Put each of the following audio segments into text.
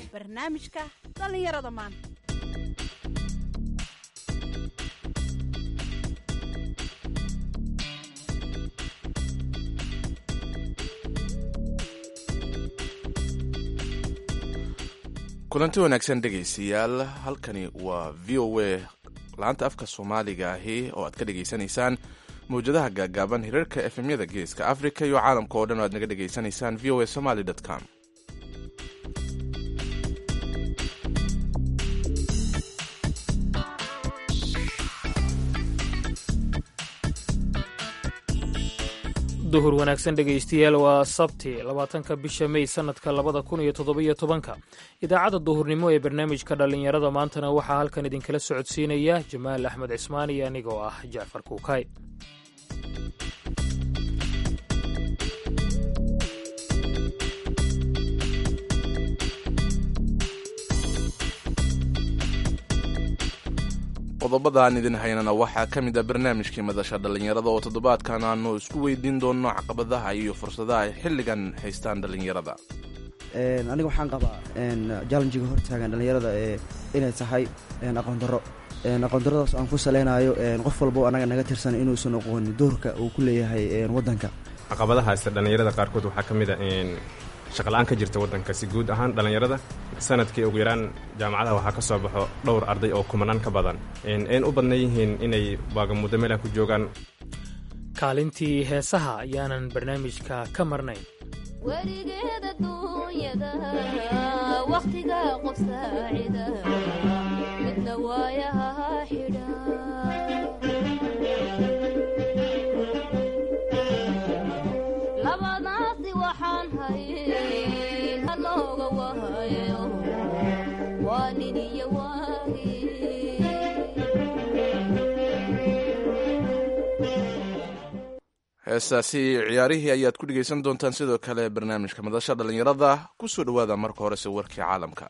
barnaamijka dhallinyarada maanta kulanti wanaagsan dhegaystayaal halkani waa v o a laanta afka soomaaliga ahi oo aad ka dhegaysanaysaan mawjadaha gaagaaban hirarka efemyada geeska africa iyo caalamka oo dhan o aad naga dhegaysanaysaan v o a somaly com duhur wanaagsan dhegaystayaal waa sabti labaatanka bisha mey sanadka labada kun iyo toddobiyo tobanka idaacadda duhurnimo ee barnaamijka dhallinyarada maantana waxaa halkan idinkala socodsiinaya jamaal axmed cismaan iyo anigoo ah jacfar kuukay qodobadaan idin haynana waxaa ka mid a barnaamijkii madasha dhallinyarada oo toddobaadkan aanu isku weydiin doonno caqabadaha iyo fursadaha ay xilligan haystaan dhallinyarada aniga waxaan qabaa jallenjiga hortaagan dhallinyarada inay tahay aqoon darro aqoon darradaas aan ku saleynayo qof walbo anaga naga tirsan inuusan aqoonin doorka uu ku leeyahay waddanka caqabadahaas dhallinyarada qaarkood waxaa ka mid a shaqala-aan ka jirta waddankasi guud ahaan dhallinyarada sanadkii ugu yaraan jaamacadaha waxaa ka soo baxo dhowr arday oo kumanaan ka badan een u badnan yihiin inay waagamuddo meelaha ku joogaan kaalintii heesaha ayaanan barnaamijka ka marnayn weligeeda duunyada wakhtiga qof saacida midna waayaha xidha labadaasi waxaan hayn halooga wahayo waa nin iyo waagi heestaasi ciyaarihii ayaad ku dhegaysan doontaan sidoo kale barnaamijka madasha dhallinyarada ku soo dhowaada marka horese warkii caalamka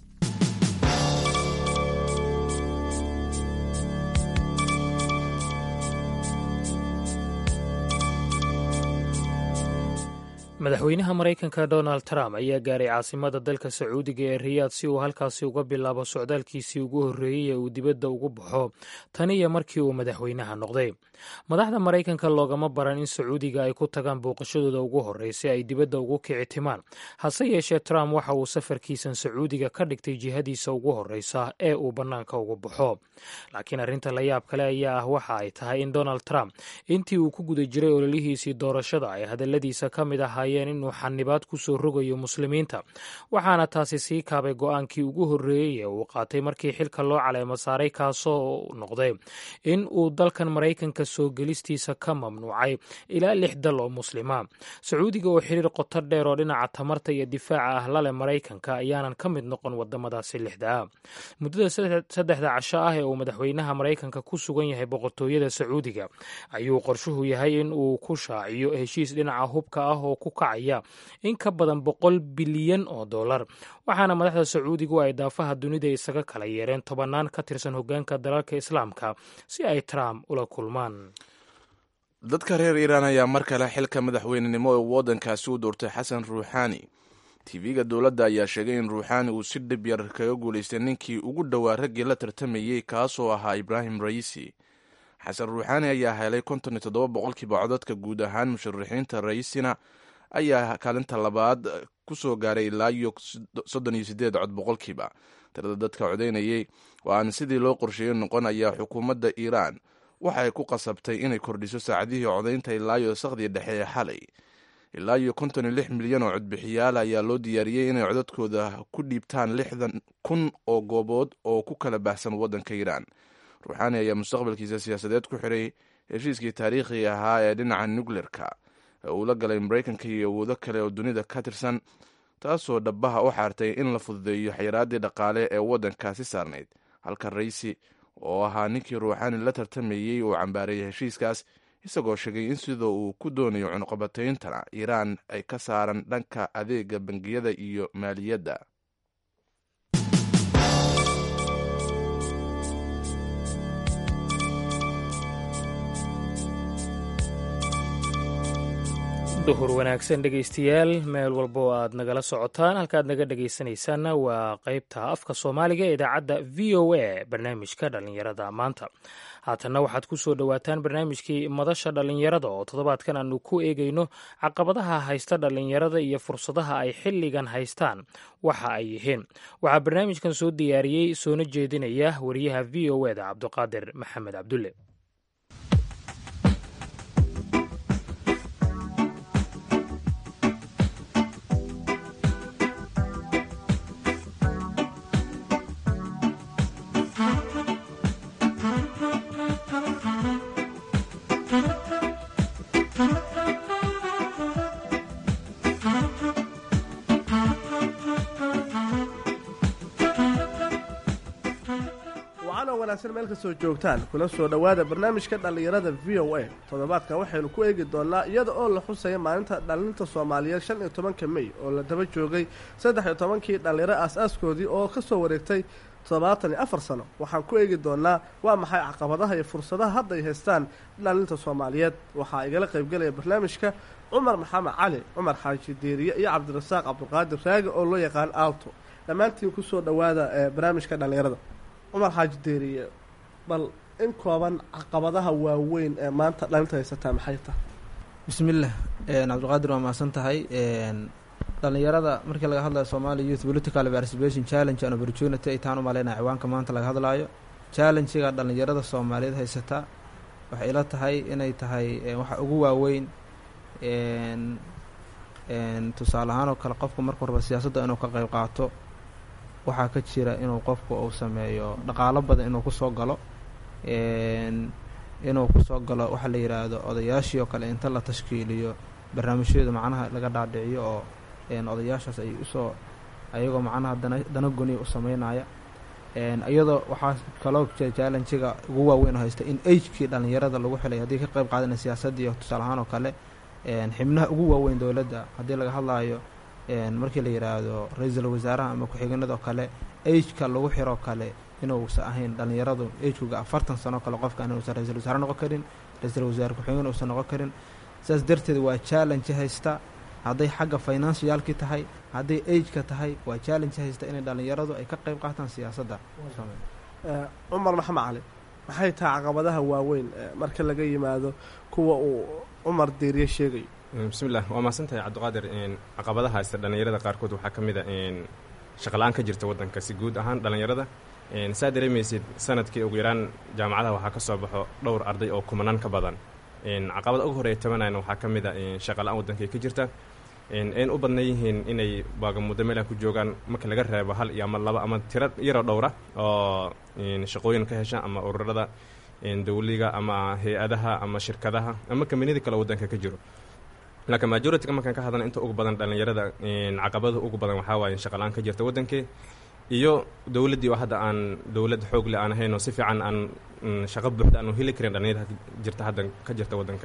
madaxweynaha maraykanka donald trump ayaa gaaray caasimada dalka sacuudiga ee riyaad si uu halkaasi uga bilaabo socdaalkiisii ugu horreeyey ee uu dibadda ugu baxo tan iyo markii uu madaxweynaha noqday madaxda maraykanka loogama baran in sacuudiga ay ku tagaan booqashadooda ugu horreysay ay dibadda ugu kici timaan hase yeeshee trump waxa uu safarkiisan sacuudiga ka dhigtay jihadiisa ugu horreysa ee uu bannaanka ugu baxo laakiin arrinta la yaab kale ayaa ah waxa ay tahay in donald trump intii uu ku guda jiray ololihiisii doorashada ay hadalladiisa ka mid ahaa inuu xanibaad ku soo rogayo muslimiinta waxaana taasi sii kaabay go-aankii ugu horreeyey ee uu qaatay markii xilka loo caleemo saaray kaasoo noqday in uu dalkan maraykanka soo gelistiisa ka mamnuucay ilaa lix dal oo muslima sacuudiga oo xiriir qoto dheer oo dhinaca tamarta iyo difaaca ah lale maraykanka ayaanan ka mid noqon wadamadaasi lixda ah muddada saddexda casho ah ee uu madaxweynaha maraykanka ku sugan yahay boqortooyada sacuudiga ayuu qorshuhu yahay in uu ku shaaciyo heshiis dhinaca hubka ah oo ku kacaya in ka badan boqol bilyan oo dollar waxaana madaxda sacuudigu ay daafaha dunida isaga kala yeereen tobannaan ka tirsan hoggaanka dalalka islaamka si ay trump ula kulmaan dadka reer iiraan ayaa mar kale xilka madaxweynenimo ee waddankaasi u doortay xasan ruuxaani tv-ga dowladda ayaa sheegay in ruuxaani uu si dhib yar kaga guulaystay ninkii ugu dhowaa raggii la tartamayey kaasoo ahaa ibraahim raisi xasan ruuxaani ayaa helay konton iyo toddoba boqolkiiba codadka guud ahaan musharaxiinta raisina ayaa kaalinta labaad ku soo gaaray ilaa iyo soddon iyo sideed cod boqolkiiba tirada dadka codaynayey oo aan sidii loo qorsheeyey noqon ayaa xukuumadda iiraan waxay ku qasabtay inay kordhiso saacadihii codaynta ilaa iyo sakhdii dhexe ee xalay ilaa iyo konton iyo lix milyan oo codbixiyaal ayaa loo diyaariyey inay codadkooda ku dhiibtaan lixdan kun oo goobood oo ku kala baahsan waddanka iiraan ruuxaani ayaa mustaqbalkiisa siyaasadeed ku xiray heshiiskii taariikhiga ahaa ee dhinaca nukleerka uu la galay maraykanka iyo awoodo kale oo dunida ka tirsan taasoo dhabaha u xaartay in la fududeeyo xayiraaddii dhaqaale ee waddankaasi saarnayd halka raisi oo ahaa ninkii ruuxaani la tartamayey uu cambaareeyay heshiiskaas isagoo sheegay in sidoo uu ku doonayo cunuqabatayntana iiraan ay ka saaran dhanka adeega bangiyada iyo maaliyadda duhur wanaagsan dhegaystayaal meel walba oo aad nagala socotaan halkaad naga dhegaysanaysaanna waa qaybta afka soomaaliga ee idaacadda v o a barnaamijka dhallinyarada maanta haatanna waxaad ku soo dhowaataan barnaamijkii madasha dhallinyarada oo toddobaadkan aanu ku eegayno caqabadaha haysta dhallinyarada iyo fursadaha ay xilligan haystaan waxa ay yihiin waxaa barnaamijkan soo diyaariyey soona jeedinaya wariyaha v o eda cabdiqaadir maxamed cabdulle wacanoo wanaagsan meel kastoo joogtaan kula soo dhowaada barnaamijka dhallinyarada v o a toddobaadkan waxaynu ku eegi doonaa iyada oo la xusaya maalinta dhallinta soomaaliyeed shan iyo tobanka mey oo la daba joogay saddex iyo tobankii dhallinyaro aas-aaskoodii oo ka soo wareegtay toddobaatan iyo afar sano waxaan ku eegi doonaa waa maxay caqabadaha iyo fursadaha hadda ay haystaan dhallinta soomaaliyeed waxaa igala qaybgelaya barnaamijka cumar maxamed cali cumar xaaji deeriye iyo cabdirasaaq cabdiqaadir raagi oo loo yaqaan aalto dhammaantiin kusoo dhowaada barnaamijka dhallinyarada cumar xaaji deeriye bal in kooban caqabadaha waaweyn ee maanta dhalinta haysataa maxay tahay bismillaah cabdiqaadir waa mahadsan tahay dhallinyarada markii laga hadlayo somalia youth political participation challenge and opportunity ay taan u maleynaya ciwaanka maanta laga hadlaayo challengiga dhallinyarada soomaaliyeed haysataa waxay ila tahay inay tahay waxa ugu waaweyn tusaale ahaan oo kale qofku marka horba siyaasadda inuu ka qayb qaato waxaa ka jira inuu qofku uu sameeyo dhaqaalo badan inuu kusoo galo inuu kusoo galo waxa la yidhaahdo odayaashii oo kale inta la tashkiiliyo barnaamijyadu macnaha laga dhaadhiciyo oo odayaashaas ay usoo ayagoo macnaha dana dana goniya u sameynaya iyadoo waxaa kaloo challengiga ugu waaweyn oo haysta in agekii dhallinyarada lagu xilay haddii ka qayb qaadana siyaasadii tusaale ahaan oo kale xibnaha ugu waaweyn dowladda haddii laga hadlaayo markii la yidhaahdo ra-iisul wasaaraha ama ku-xigeenadoo kale ageka lagu xiroo kale inuusan ahayn dhallinyaradu agekuga afartan sano kale qofka inuusan ra-isul wasaare noqon karin ra-iisul wasaare ku-xigeen uusan noqon karin saas darteed waa challenge haysta hadday xagga financialki tahay hadday ageka tahay waa challenge haysta inay dhallinyaradu ay ka qayb qaataan siyaasadda cumar maxamed cali maxay tahay caqabadaha waaweyn marka laga yimaado kuwa uu cumar deeriye sheegayo bismillah waa mahadsantahay cabdiqaadir caqabadaha haysta dhallinyarada qaarkood waxaa ka mid a shaqala-aan ka jirta waddanka si guud ahaan dhallinyarada saa dareemaysid sanadkii ugu yaraan jaamacadaha waxaa ka soo baxo dhowr arday oo kumanaan ka badan caqabada ugu horeeya tabanayna waxaa ka mid a shaqa-la-aan waddankay ka jirta ayn u badnan yihiin inay baagamuddo meelah ku joogaan marka laga reebo hal iyo ama laba ama tiro yaro dhowra oo shaqooyin ka hesha ama ururada dawliga ama hay-adaha ama shirkadaha ama kambaniyada kale waddanka ka jiro laakiin majorityga markaan ka hadlana inta ugu badan dhallinyarada caqabada ugu badan waxaa waaye shaqala-aan ka jirta waddankii iyo dowladdii oo hadda aan dowlad xoogle aan ahayn oo si fiican aan shaqo buuxda aanu heli karin dhallinyarada jirta hadda ka jirta waddanka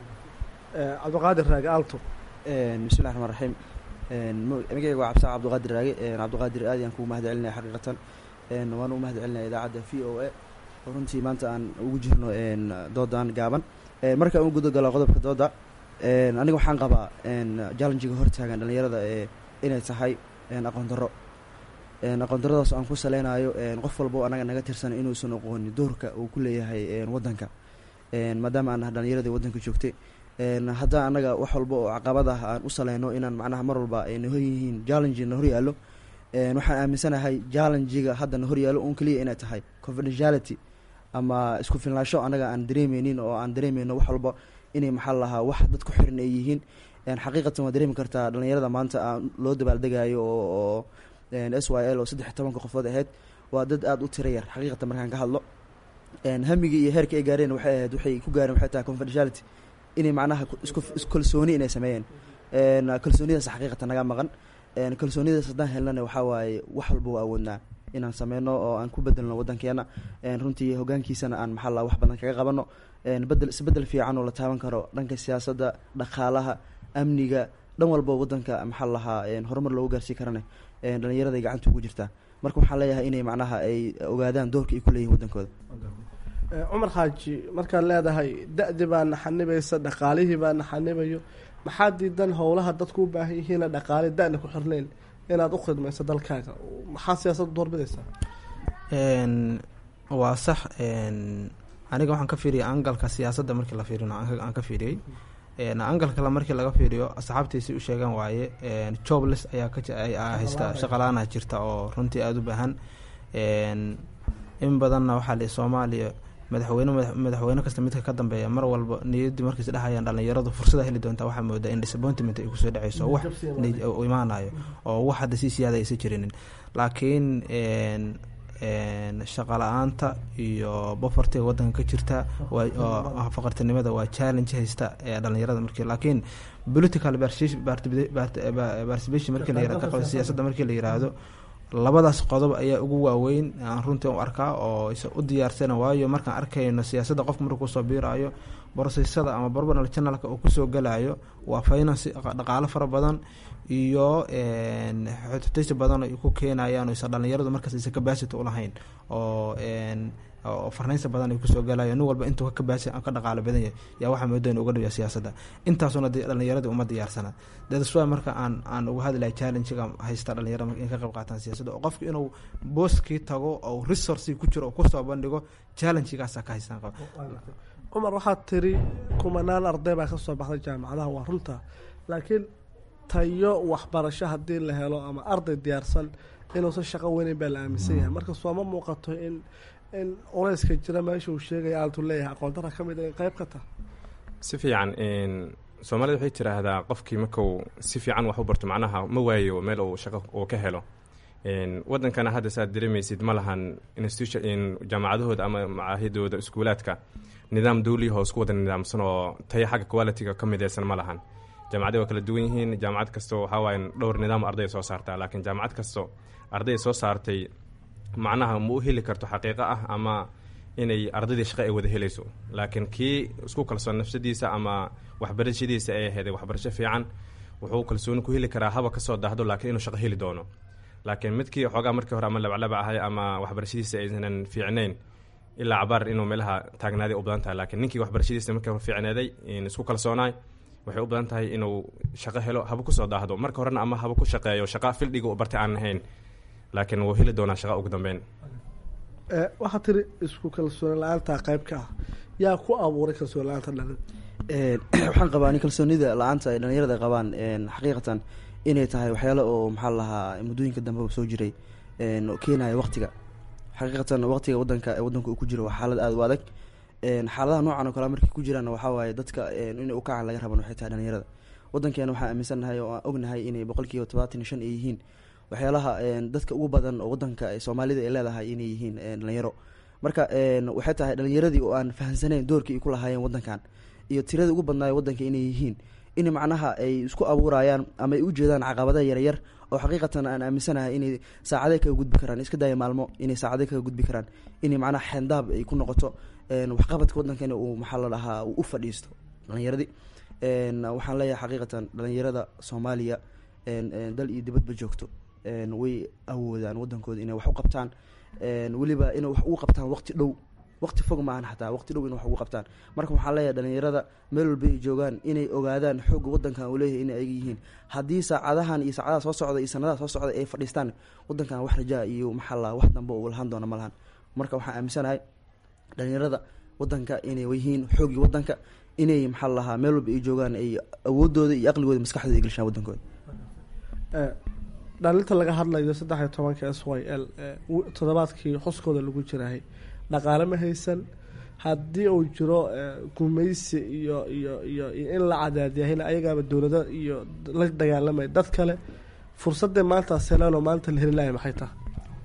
cabdiqaadir raage aalto bismillahi raxmaan raxiim magaceyga waa cabdisaaq cabdiqaadir raage cabdiqaadir aad ayaan kugu mahad celinaya xaqiiqatan waana u mahad celinaya idaacadda v o a oo runtii maanta aan ugu jirno doodan gaaban markaan u guda galo qodobka dooda aniga waxaan qabaa jallenjiga hortaagan dhallinyarada inay tahay aqoon darro aqoon darradaas aan ku saleynayo qof walbo anaga naga tirsan inuusan aqooni doorka uu ku leeyahay waddanka maadaama aan nahay dhallinyaradii waddanka joogtay haddaa annaga wax walba oo caqabad ah aan u saleyno inaan macnaha mar walba ayna hor yihiin jallengi na hor yaallo waxaan aaminsanahay jallengiga hadda na hor yaallo un keliya inay tahay confidentiality ama isku filnaansho annaga aan dareemeynin oo aan dareemeyno wax walba inay maxaa lahaa wax dad ku xiran ay yihiin xaqiiqatan waa dareemi kartaa dhallinyarada maanta aan loo dabaaldegayo oo s y l oo saddex iyo tobanka qofood ahayd waa dad aada u tira yar xaqiiqatan markaan ka hadlo hamigii iyo heerka ay gaareen waxay ahayd waxay ku gaareen waxay tahay confidentiality inay macnaha isku kalsooni inay sameeyeen kalsoonidaas xaqiiqatan naga maqan kalsoonidaas haddaan helnana waxaa waaye wax walba waa awoodnaa inaan sameyno oo aan ku bedelno waddankeena runtii hogaankiisana aan maxaa la wax badan kaga qabano bedel isbedel fiican oo la taaban karo dhanka siyaasadda dhaqaalaha amniga dhan walba waddanka maxaa lahaa horumar loogu gaarsii karane dhallinyarada ay gacanta ugu jirtaa marka waxaan leeyahay inay macnaha ay ogaadaan doorka ay ku leeyihin waddankooda cumar xaaji markaad leedahay da-di baa naxanibaysa dhaqaalihii baa naxanibayo maxaa diidan howlaha dadku u baahan yihiina dhaqaale da-na ku xirnayn inaad u khidmayso dalkaaga maxaa siyaasadda doorbidaysaa Een, waa sax een, aniga waxaan ka fiiriyay angalka siyaasadda markii la fiiriyo aan ka fiiriyey Een, angalka kale markii laga fiiriyo asxaabtiisi u sheegan waaye een, jobless ayaa ka ji- ay- aa haysta shaqalaana jirta oo runtii aada u baahan Een, in badanna waxaa li soomaaliya madaxweyne madax- madaxweyne kasta midka ka dambeeya mar walba niyaddii markiis dhahayaan dhalinyaradu fursada heli doonta waxaa moodaa in disappointment ay kusoo dhaceyso wax niyad- u imaanayo oo wax hadda sii siyaada aysan jirinin laakiin een, een, shaqa la-aanta iyo bofartiga wadanka ka jirta waa oo faqartinimada waa challenge haysta ee dhalinyarada markii laakiin political participation- parti- parti- participation markii la yirahdo siyaasadda markii la yiraahdo labadaas qodob ayaa ugu waaweyn aan runtii u arkaa oo is u diyaarsana waayo markaan arkayno siyaasadda qofka markuu kusoo biirayo borosesada ama barbonal channelka uu kusoo galayo waa finance dhaqaalo fara badan iyo een, xututaysi badan ay ku keenayaan oo isa dhalinyaradu markaas isa capacity ulahayn oo een, oo farnaynsa badan ay kusoo galayo nin walba intuu ka capacity ka dhaqaalo badan yahay yaa waxaa moodaa in uga dhiga siyaasadda intaasuna dee dhalinyaradii uma diyaarsana that's why marka aan aan uga hadlahay challenge-ga haysta dhalinyarada marka in ka qayb qaataan siyaasadda oo qofku inuu booskii tago oo resourcii ku jiro oo kusoo bandhigo challenge-gaasa ka haystaan qaba cumar waxaad tiri kumanaan arday baa ka soo baxday jaamacadaha waa runta laakiin tayo waxbarasho haddii la helo ama arday diyaarsan inuusan shaqo weyneyn baa la aaminsan yahay marka sooma muuqato in in culeyska jira meesha uu sheegaya aaltu leeyahay aqoon dara ka mid a in qayb ka taha si fiican een, soomaalida waxay tiraahdaa qofkii markuu si fiican wax u barto macnaha ma waayo meel uu shaqo uu ka helo Een, wadankana hadda saad dareemaysid ma lahan institution in jaamacadahooda ama macaahidooda iskuulaadka nidaam dawliya oo isku wada nidaamsan oo tayo xagga quality-ga ka mideysan ma lahan jaamacadii waa kala duwan yihiin jaamacad kasto waxaa waaye dhowr nidaam arday soo saartaa laakiin jaamacad kasto arday soo saartay macnaha ma u heli karto xaqiiqo ah ama inay ardaydii shaqo ay wada helayso laakiin kii isku kalsoon nafsadiisa ama waxbarashadiisa ay ahayd waxbarasho fiican wuxuu kalsooni ku heli karaa haba kasoo daahdo laakiin inuu shaqo heli doono laakiin midkii xoogaa markii hore ama labaclaba ahay ama waxbarashadiisa aysanan fiicnayn ilaa cabaar inuu meelaha taagnaaday u badan tahay laakiin ninkii waxbarashadiisa markii hore fiicnaaday in isku kalsoonaay waxay u badan tahay inuu shaqo helo haba kusoo daahdo marka horena ama haba ku shaqeeyo shaqa fildhiga u bartay aan ahayn laakiin wuu heli doonaa shaqa ugu dambeyn Eh, waxaad tiri isku kalsooni la-aantaa qayb ka ah yaa ku abuuray kalsooni la-aanta dhalin Een, waxaan qabaa in kalsoonida la-aanta ay dhalinyarada qabaan een, xaqiiqatan inay tahay waxyaalo oo maxaa la lahaa muddooyinka dambe soo jiray een, oo keenaya waqtiga xaqiiqatan waqtiga wadanka wadanka uu ku jiro waa xaalad aada u adag een, xaaladaha noocan oo kale markay ku jiraan waxaa waaye dadka een, inay u kacaan laga raban waxay tahay dhalinyarada wadankeena waxaan aaminsannahay oo aan ognahay inay boqolkiiba todobaatan iyo shan ay yihiin waxyaalaha een, dadka ugu badan oo wadanka ay soomaalida ay leedahay inay yihiin een, dhalinyaro marka een, waxay tahay dhalinyaradii oo aan fahamsanayn doorkii ay ku lahaayeen wadankan iyo tiradii ugu badnaayo wadanka inay yihiin in macnaha ay isku abuurayaan ama ay u jeedaan caqabadaha yaryar oo xaqiiqatan aan aaminsanahay inay saacadee kaga gudbi karaan iska daya maalmo inay saacadee kaga gudbi karaan inay macnaha xeendaab ay ku noqoto een, waxqabadka wadankeena uu maxaa la dhahaa uu u fadhiisto dhalinyaradii een, waxaan leeyahay xaqiiqatan dhalinyarada soomaaliya een, een, dal iyo dibadba joogto een, way awoodaan wadankooda inay wax u qabtaan een, weliba inay wax ugu qabtaan waqti dhow waqti fog maahan xataa waqti dhow inay wax ugu qabtaan marka waxaan leeyahay dhalinyarada meel walba ay joogaan inay ogaadaan xoogga wadankan uu leeyahay inay ayaga yihiin haddii saacadahan iyo saacadaha soo socda iyo sanadaha soo socda ay fadhiistaan wadankan wax rajaa iyo maxaa la wax dambe uu lahaan doona ma lahan marka waxaan aaminsanahay dhalinyarada wadanka inay yihiin xooggii wadanka inay maxaa la lahaa meel walba ay joogaan ay awoodooda iyo aqligooda maskaxdooda ay gelshaan wadankooda Eh, dhalinta laga hadlayo saddex iyo tobanka s y l eh, w- toddobaadkii xuskooda lagu jirahay dhaqaale ma haysan haddii uu jiro eh, gumaysi iyo iyo iyo iyo in la cadaadiyahayna ayagaaba dowlado iyo la dagaalamaya dad kale fursadee maanta selaan oo maanta la heli lahay maxay tahay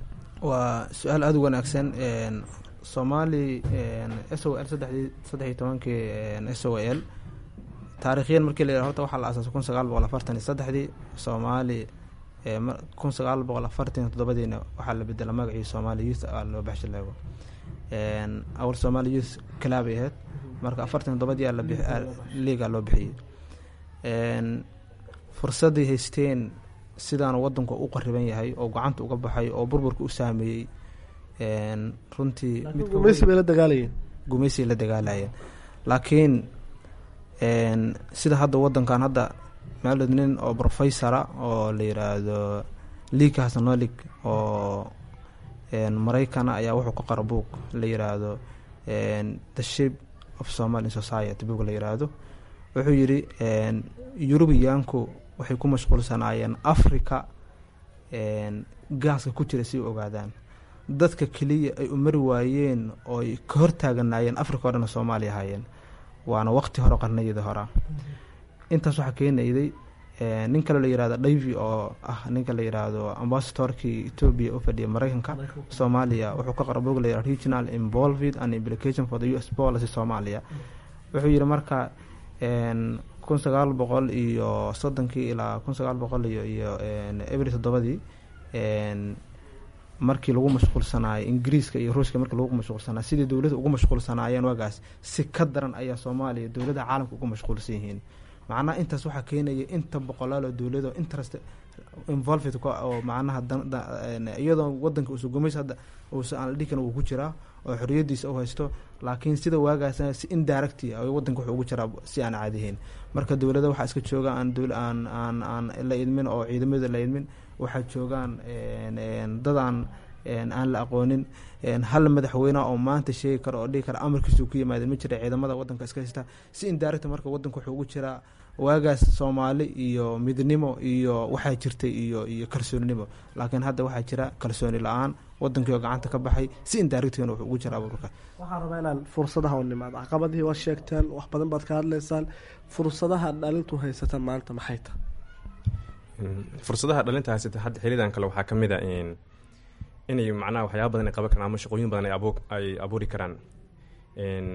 waa su-aal aada u wanaagsan een, soomaali s o l saddexdii saddex iyo tobankii s o l taarikhyan markii la yidhaha horta waxaa la asaasay kun sagaal boqol afartan iyo saddexdii soomaali ee mar- kun sagaal boqol afartan iyo toddobadiina waxaa la bedela magacii soomaali youth aa loo baxshay leego een, awal soomaali youth kalaabay ahayd marka afartan iyo toddobadii aa la bix- aa- liigaa loo bixiyey een, fursaday haysteen sidaanu wadanku u qariban yahay oo gacanta uga baxay oo burburka u saameeyey een, runtii midka gumaysi bay la dagaalayeen gumaysi la dagaalayeen laakiin een, sida hadda wadankan hadda maalid nin oo professora oo la yiraahdo league hasanolig oo een, maraykana ayaa wuxuu ka qora book la yiraahdo een, the shape of somali society book la yiraahdo wuxuu yidhi een, yurubiyaanku waxay ku mashquulsanaayeen africa een, gaaska ku jira si u ogaadaan dadka keliya ay u mari waayeen oo ay ka hortaaganaayeen africa oo dhan soomaaliya ahaayeen waana waqti hore qarnayada hora intaas waxaa keenayday een, nin kale la yirahdo davy oo ah ninka la yiraahdo ambasadorkii ethiopia u fadhiya mareykanka soomaaliya wuxuu ka qora bog la yirahdo regional involved and implication for the u s policy soomaaliya wuxuu yidhi marka een, kun sagaal boqol iyo soddonkii ilaa kun sagaal boqol iyo iyo een, ebri toddobadii een, markii lagu mashquulsanaayo ingiriiska iyo ruushka markii lagu mashquulsanaayo sidii dowladda ugu mashquulsanaayeen waagaas si ka daran ayaa soomaaliya dowladda caalamka ugu mashquulsan yihiin macnaha intaas waxaa keenaya inta boqolaal oo dowlado interest involved ku ah oo macnaha dan- da- een, iyadoo wadanka uusa gumays hadda uusa aan la dhihi karin wuu ku jiraa oo xoriyadiisa u haysto laakiin sida waagaas si indirect ah oo wadanka wuxuu ugu jiraa si aan caadihayn marka dowladda waxaa iska jooga aan dowl aan aan aan la idmin oo ciidamada la idmin waxaa joogaan een, een, dad aan een, aan la aqoonin een, hal madaxweyne oo maanta sheegi karo oo dhihi kara amarkiisu ku yimaadeen ma jira ciidamada wadanka iska haysta si indirect marka wadanka wuxuu ugu jiraa waagaas soomaali iyo midnimo iyo waxaa jirtay iyo iyo kalsoonimo laakiin hadda waxaa jira kalsooni la-aan wadankii oo gacanta ka baxay si indiractgana wuxuu ugu jira abuurka waxaan rabaa inaan fursadaha u nimaado caqabadihii waa sheegteen wax badan baad ka hadlaysaan fursadaha dhalintu haysata maanta maxay tahay Mm, fursadaha dhalinta haysata hadda xilidan kale waxaa ka mid a in inay macnaha waxyaaba badan ay qaban karaan ama shaqooyin badan ay abu ay abuuri karaan n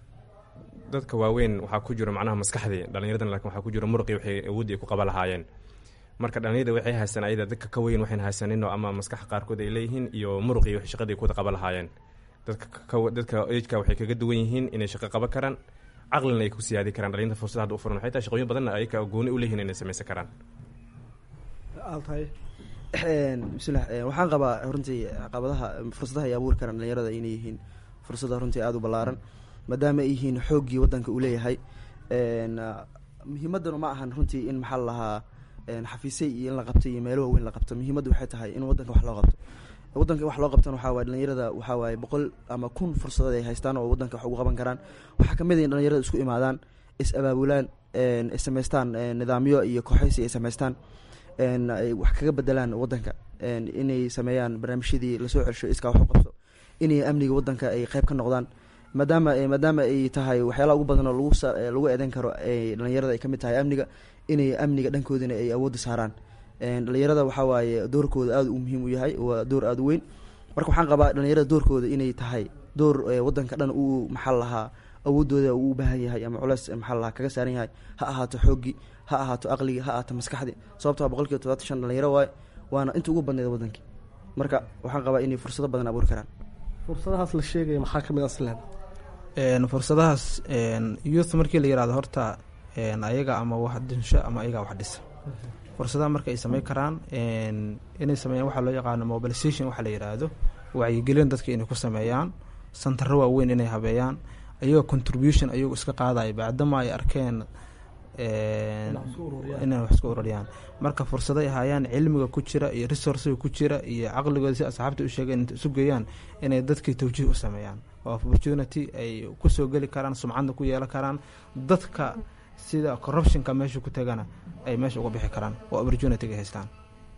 dadka waaweyn waxaa ku jiro macnaha maskaxdii dhalinyaradan laakiin waxaa ku jiro muruqii waxay awoodii ay ku qaban lahaayeen marka dhalinyarada waxay haystaan ayada dadka ka weyn waxayn haysaninoo ama maskax qaarkood ay leeyihiin iyo muruqii waxay shaqadii ay ku wada qaban lahaayeen dadka ka- dadka ejka waxay kaga duwan yihiin inay shaqo qaban karaan caqlina ay ku siyaadi karaan dhalinyarta fursada hadda u furan waxay tahay shaqooyin badanna ayaka gooni u leeyihiin inay samaysan karaan aad tahay bismillah eh, waxaan qabaa runtii caqabadaha fursadaha ay abuuri karaan dhalinyarada inay yihiin fursada runtii aada u ballaaran maadaama ay yihiin xooggii wadanka uu leeyahay n muhiimadanu ma ahan runtii in maxaa la lahaa xafiisay iyo in la qabto iyo meelo waaweyn la qabto muhiimaddu waxay tahay in wadanka wax loo qabto wadanka wax loo qabtana waxaa waye dhalinyarada waxaa waaye boqol ama kun fursadood ay haystaan oo wadanka wax ugu qaban karaan waxaa kamid ah in dhalinyarada isku imaadaan is abaabulaan n is samaystaan n nidaamyo iyo kooxaysi ay samaystaan n ay wax kaga bedelaan wadanka n inay sameeyaan barnaamijyadii lasoo celsho iskaa wax u qabso inay amniga wadanka ay qeyb ka noqdaan maadaama maadaama ay tahay waxyaalaha ugu badan oo lagu sa lagu eedeyn karo ay dhalinyarada ay kamid tahay amniga inay amniga dhankoodina ay awoodda saaraan dhalinyarada waxaa waaye doorkooda aada u muhiim u yahay waa door aada u weyn marka waxaan qabaa dhalinyarada doorkooda inay tahay door wadanka dhan uu maxaa la lahaa awoodooda uu u baahan yahay ama culeys maxaa la lahaa kaga saaran yahay ha ahaato xooggii ha ahaato aqligii ha ahaato maskaxdii sababtoo boqol kiiba todobaatan shan dhalinyaro waaye waana inta ugu badneeda wadankii marka waxaan qabaa inay fursado badan abuuri karaan fursadahaas la sheegaya maxaa kamid a isleen fursadahaas youth markii la yirahdo horta ayaga ama wax dinsho ama ayagaa wax dhisa fursadaha marka ay sameyn karaan inay sameeyaan waxaa loo yaqaano mobilization waxaa la yiraahdo wacyigelin dadka inay ku sameeyaan santaro waaweyn inay habeeyaan ayagoo contribution ayagu iska qaadaya bacdama ay arkeen inay wax isku ururiyaan marka fursaday hayaan cilmiga ku jira iyo resourciga ku jira iyo caqligooda si asxaabta u sheegeen inta isu geeyaan inay dadkii tawjiih u sameeyaan oo opportunity ay kusoo geli karaan sumcadna ku yeelan karaan dadka sida corruptionka meesha ku tagana ay meesha uga bixi karaan oo opportunity-ga haystaan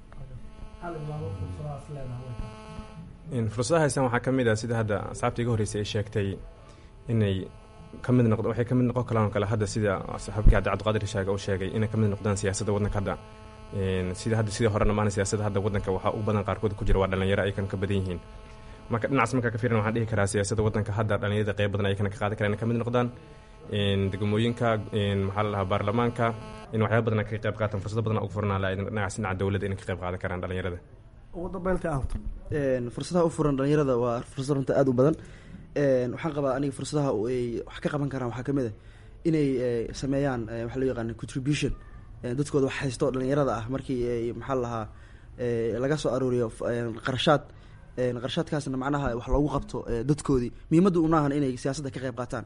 fursadaha haystaan waxaa ka mid ah sida hadda asxaabta iga horreysay ay sheegtay inay ka mid noqdo waxay ka mid noqon karaan oo kale hadda sida saxaabkii hadda cabdiqaadir shaaga uu sheegay inay ka mid noqdaan siyaasadda waddanka hadda sida hadda sidii horena maana siyaasadda hadda waddanka waxaa u badan qaarkood ku jira waa dhalinyaro aykan ka badan yihiin marka dhinacaas markaa ka fiiran waxaan dhihi karaa siyaasadda waddanka hadda dhalinyarada qeyb badan ayakana ka qaadan karaan inay ka mid noqdaan degmooyinka maxaa la dhahaa baarlamaanka in waxyaaba badan ka qeyb qaataan fursado badan ugu furnaan lahayd dhinacaas dhinaca dowladda inay ka qeyb qaadan karaan dhalinyarada ugu dambeynta alto fursadaha u furan dhalinyarada waa fursad runta aada u badan waxaan qabaa aniga fursadaha ay wax ka qaban karaan waxaa kamid a inay sameeyaan waxaa loo yaqaana contribution dadkooda wax haysto dhalinyarada ah markii maxaa la lahaa laga soo arooriyo qarashaad qarashaadkaasna macnaha wax loogu qabto dadkoodii muhiimadda unaahan inay siyaasadda ka qeyb qaataan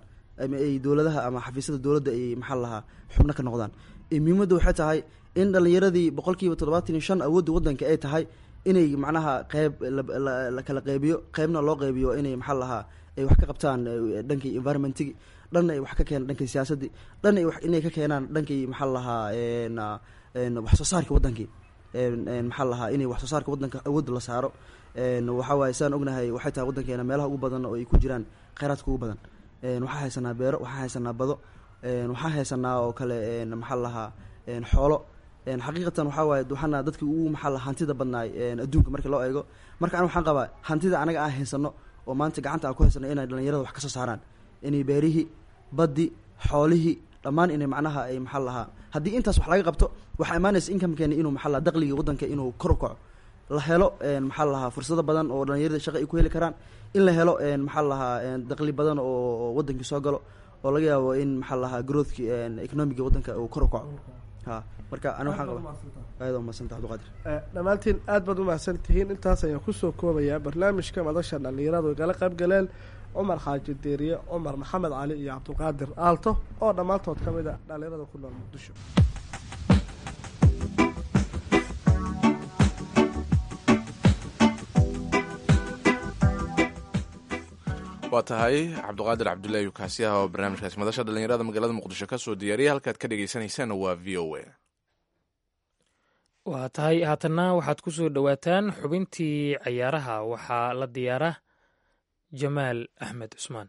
ama ay dowladaha ama xafiisyada dowladda ay maxaa lahaa xubno ka noqdaan muhiimadda waxay tahay in dhalinyaradii boqolkiiba toddobaatan iyo shan awoodda waddanka ay tahay inay macnaha qeyb la kala qeybiyo qeybna loo qeybiyo inay maxaa lahaa ay wax ka qabtaan dhankii environmentigi dhan ay wax ka keenaan dhankii siyaasaddii dhan ay inay ka keenaan dhankii maxaa lahaa wax soo saarka waddankii maxaa lahaa inay wax soo saarka waddanka awoodda la saaro waxaa waaye saan ognahay waxay tahay waddankeena meelaha ugu badan oo ay ku jiraan kheyraadka ugu badan waxaa haysanaa beero waxaa haysanaa bado waxaa haysanaa oo kale maxaa lahaa xoolo xaqiiqatan waxaa waaye waxaana dadkii ugu maxaa lahaa hantida badnaay adduunka marka loo eego marka an waxaan qabaa hantida anaga aan haysano oo maanta gacanta aan ku haysano inay dhalinyarada wax ka soo saaraan inay beerihii baddi xoolihii dhammaan inay macnaha ay maxaa lahaa haddii intaas wax laga qabto waxaa imaanaysa inkamkeeni inuu maxaa lahaa daqligii waddanka inuu kor u kaco la helo maxaa lahaa fursado badan oo dhalinyarada shaqa ay ku heli karaan in la helo maxaa lahaa daqli badan oo waddankii soo galo oo laga yaabo in maxaa lahaa growthki economiga waddanka uu kor u kaco ha marka ani waxaan qaba aad umadsanta abdiqaadir dhammaantiin aad baad umahadsan tihiin intaas ayaan kusoo koobayaa barnaamijka madasha dhalinyaradu igala qayb galeen cumar xaaji deeriye cumar maxamed cali iyo cabdulqaadir aalto oo dhammaantood ka mid a dhalinyarada ku nool muqdisho waa tahay cabdiqaadir cabdullaahi ukaasiyaha oo barnaamijkaasi madasha dhalinyarada magaalada muqdisho ka soo diyaariyay halkaad ka dhegeysaneysaan waa v o a waa tahay haatanna waxaad ku soo dhowaataan xubintii cayaaraha waxaa la diyaara jamaal axmed cusmaan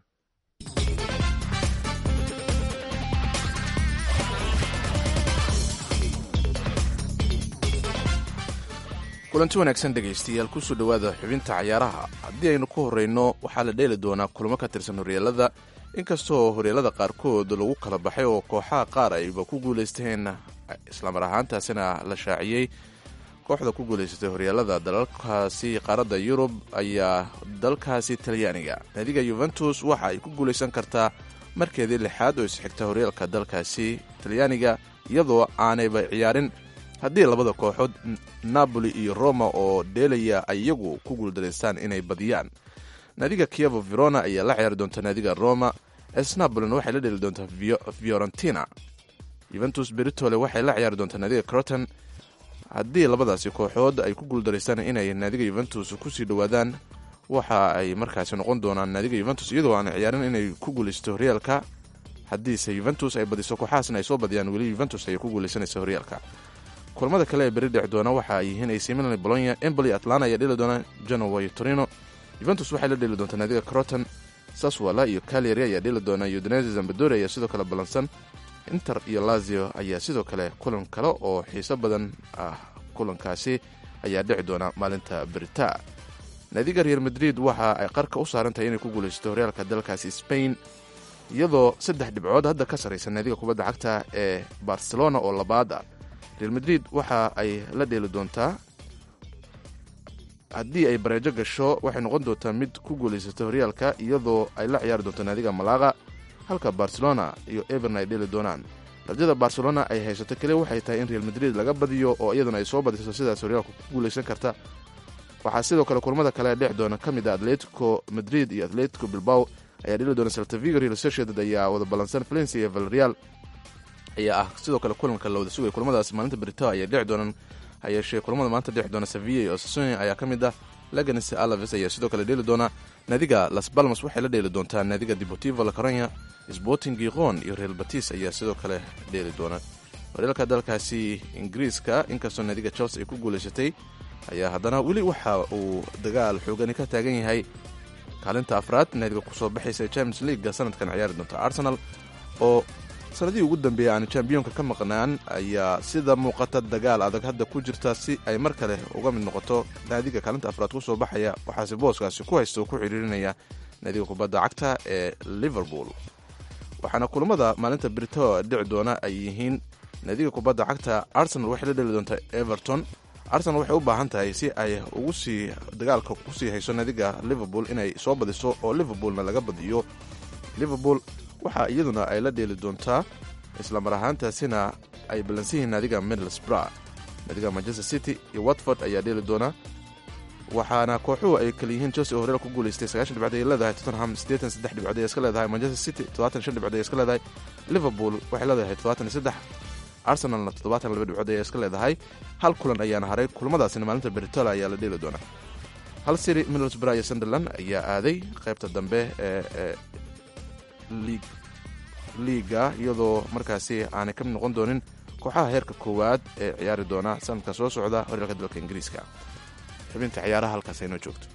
kulanti wanaagsan dhegaystayaal kusoo dhowaada xubinta cayaaraha haddii aynu ku horreyno waxaa la dheeli doonaa kulamo ka tirsan horyeelada inkastoo horyeelada qaarkood lagu kala baxay oo kooxaha qaar ayba ku guulaysteen islamar ahaantaasina la shaaciyey kooxda ku guulaysatay horyeelada dalalkaasi qaaradda yurub ayaa dalkaasi talyaaniga naadiga yuventus waxa ay ku guulaysan kartaa markeedii lixaad oo isxigta horyaalka dalkaasi talyaaniga iyadoo aanayba ciyaarin haddii labada kooxood napoli iyo roma oo dheelaya ay iyagu ku guuldaraystaan inay badiyaan naadiga kievo verona ayaa la ciyaari doonta naadiga roma esnapolina waxay la dheli doontaa fiorentina yuventus beritole waxay la ciyaari doontaa naadiga croton haddii labadaasi kooxood ay ku guuldaraystaan inay naadiga yuventus kusii dhowaadaan waxa ay markaasi noqon doonaan naadiga yuventus iyadoo aan ciyaarin inay ku guulaysato horyaalka haddiise yuventus ay badiso kooxahaasna ay soo badiyaan weli yuventus ayay ku guulaysanaysa horyaalka kulamada kale ee beri dheci doona waxa ay yihiin ac milan bolonya emboli atlanta ayaa dheli doona genoa iyo torino yuventus waxay la dheli doontaa naadiga croton saswala iyo caleri ayaa dheli doona udinese zambadori ayaa sidoo kale ballansan inter iyo lazio ayaa sidoo kale kulan kale oo xiiso badan ah kulankaasi ayaa dhici doona maalinta berita naadiga real madrid waxa ay qarka u saaran tahay inay ku guulaysato horyaalka dalkaasi spain iyadoo saddex dhibcood hadda ka sarraysa naadiga kubadda cagta ee barcelona oo labaad ah real madrid waxa ay la dheeli doontaa haddii ay bareejo gasho waxay noqon doontaa mid ku guulaysata horyaalka iyadoo ay la ciyaari doonto naadiga malaqa halka barcelona iyo everna ay dheeli doonaan rajada barcelona ay haysato keliya waxay tahay in real madrid laga badiyo oo iyaduna ay soo badiso sidaas horyaalka ku guulaysan karta waxaa sidoo kale kulamada kale dhex doona ka mid a atletico madrid iyo atletico bilbao ayaa dheli doona saltavigo real sociedad ayaa wada ballansan valencia iyo valreal ayaa ah sidoo kale kulanka la wada sugaya kulamadaas maalinta berito ayay dhici doonaan hayeeshee kulamada maanta dhexi doona sevilla iyo sasoni ayaa ka mid ah laganes alaves ayaa sidoo kale dheeli doona naadiga las balmas waxay la dheeli doontaa naadiga deportivo la corona sporting giqon iyo real batis ayaa sidoo kale dheeli doona horyaalka dalkaasi ingiriiska inkastoo naadiga chelsea ay ku guulaysatay ayaa haddana weli waxa uu dagaal xoogani ka taagan yahay kaalinta afraad naadiga kusoo baxaysa champions leaguega sanadkan ciyaari doonta arsenal oo sanadihii ugu dambeeyey aan chambiyoonka ka maqnaan ayaa sida muuqata dagaal adag hadda ku jirta si ay mar kale uga mid noqoto naadiga kaalinta afraad kusoo baxaya waxaase booskaasi ku haysta oo ku xidhiirinaya naadiga kubadda cagta ee liverpool waxaana kulamada maalinta brito dhici doona ay yihiin naadiga kubadda cagta arsenal waxay la dheli doontaa everton arsenal waxay u baahan tahay si ay ugu sii dagaalka kusii hayso naadiga liverpool inay soo badiso oo liverpoolna laga badiyo liverpool waxa iyaduna ay la dheeli doontaa islamar ahaantaasina ay ballansan yihiin naadiga middlesbrough naadiga manchester city iyo watford ayaa dheeli doona waxaana kooxuhu ay kala yihiin chelsea oo horeel ku guuleystay sagaashan dhibcood ay leedahay tottenham siddeetan saddex dhibcood ay iska leedahay manchester city toddobaatan shan dhibcood ay iska leedahay liverpool waxay leedahay toddobaatan iyo saddex arsenalna toddobaatan laba dhibcood ay iska leedahay hal kulan ayaana haray kulamadaasina maalinta beritola ayaa la dheeli doonaa hal siri middlesbrough iyo sunderland ayaa aaday qaybta dambe ee liig liiga iyadoo markaasi aanay ka mid noqon doonin kooxaha heerka koowaad ee ciyaari doona sanadka soo socda horyaalka dalka ingiriiska xubinta ciyaaraha halkaas aynoo joogto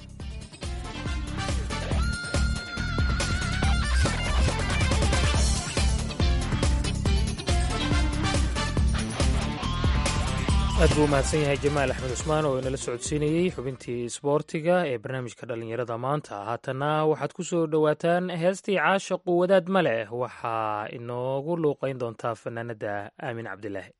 aad buu umahadsan yahay jamaal axmed cusmaan oo inala socodsiinayey xubintii isboortiga ee barnaamijka dhallinyarada maanta haatana waxaad ku soo dhowaataan heestii caashaqu wadaad ma leh waxaa inoogu luuqayn doontaa fanaanada aamin cabdilaahi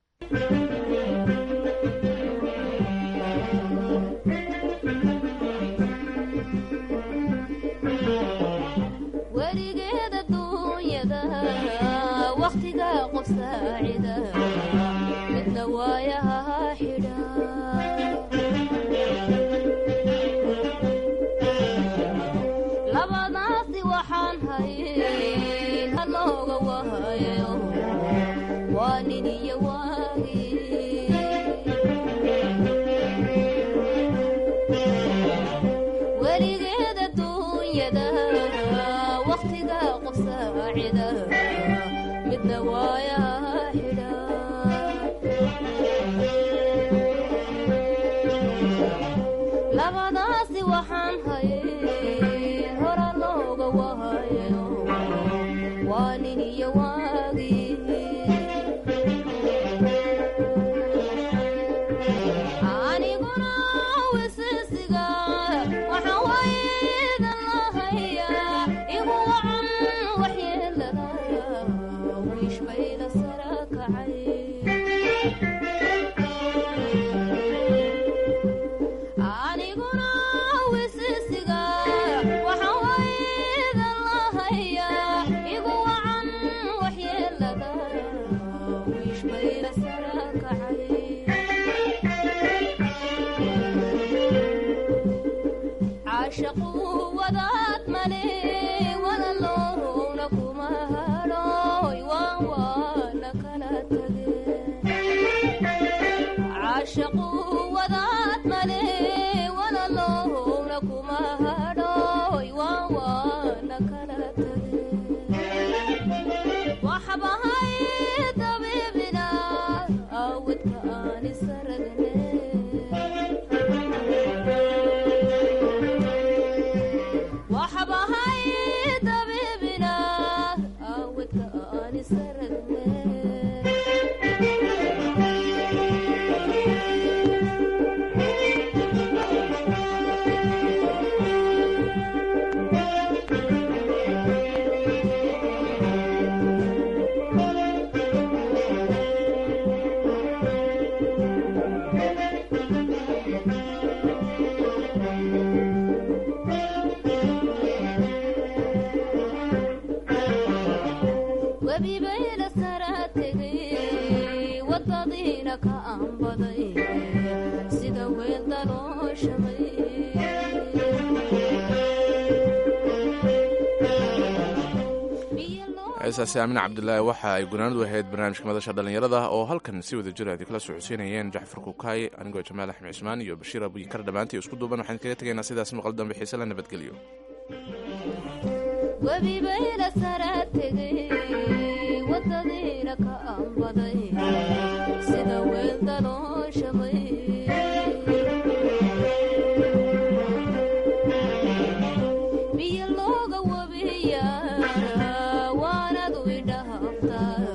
weligeeda duunyada wakhtiga qof saacida midna waayaha xidha labadaasi waxaan hayn halooga wahayo waa nin iyo waagi weligeeda duunyada wakhtiga qof saacida midna waayaha xidha labadaasi waxaan hayn hora looga wahayo waa nin iyo waagi aniguna wisisiga waxa waydan lahayaa igu wacan waxyeelada wiish bayda sara kacay aniguna wisisiga waxa waydan lahayaa igu wacan waxyeelada wiish bayda sara kacay caashaqu wadaad male walaloowna kuma hadhooy waan waana kala tageen caashaqu wadaad male walaloowna kuma hadhooy waan waana kala tageen waxbahay dabiibina awadka aan isaragne waxbahay dabiibina awadka aan isaragne webibayla sara tegay wadadiina ka aanbaday sida weel dalooshamay heesaasi aamin cabdilaahi waxa ay gunaanadu ahayd barnaamijka madasha dhallinyarada oo halkan si wada jir aad kala socodsiinayeen jacfar kukaay anigoo jamaal axmed cismaan iyo bashiir abuyikar dhammaantii isku duuban waxaan kaga tegaynaa sidaas maqal dambe xiise la nabadgelyo webibayla sara tegay wadadiina ka aanbaday sida weel dalooshamay biyo looga wabiya waanadu idhaaftaa